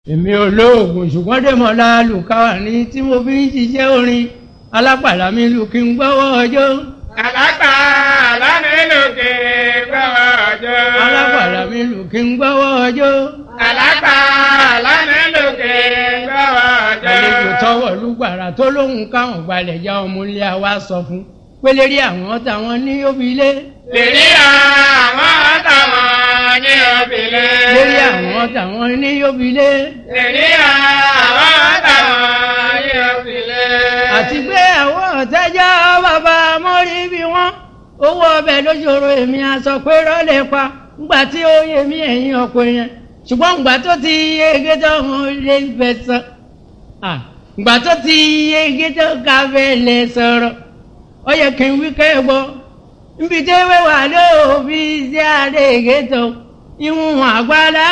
èmi ò lóògùn ṣùgbọ́n dèmọ̀lá lùkàwà ní tí mo fi ń ṣiṣẹ́ orin alápàlà mi lù kí n gbọ́wọ́ ọjọ́. Àlágbà lánìlòkè gbọ́wọ́ ọjọ́. alápàlà mi lù kí n gbọ́wọ́ ọjọ́. Àlágbà lánìlòkè gbọ́wọ́ ọjọ́. àlejò tọwọ́ lùgbàrà tó lóhùn káwọn gbalẹ̀ já ọmọ ilé wa sọ fún pélérí àwọn táwọn ní òbílẹ̀. Lèrí àwọn táwọn ní òbílẹ̀. lérí àwọn táwọn ní òbílẹ̀. Lèrí àwọn táwọn ní òbílẹ̀. àti pé àwọn ọ̀tẹ́jọ́ bàbá mọ́rí bí wọ́n owó ọbẹ̀ lójoro èmi aṣọ pé rọ́lẹ̀ pa ńgbà tí ó yẹ mí ẹ̀yìn ọkọ yẹn ṣùgbọ́n ńgbà tó ti yege tó wọn lè fẹ́ sọ ńgbà tó ti yege tó ká fẹ́ lè sọ̀rọ̀ ó yẹ kí n wí kẹ́ gbọ́ nbí tẹ́wé wà lóòbí sí àdéhìgé tó ìwọ̀n àgbàlá.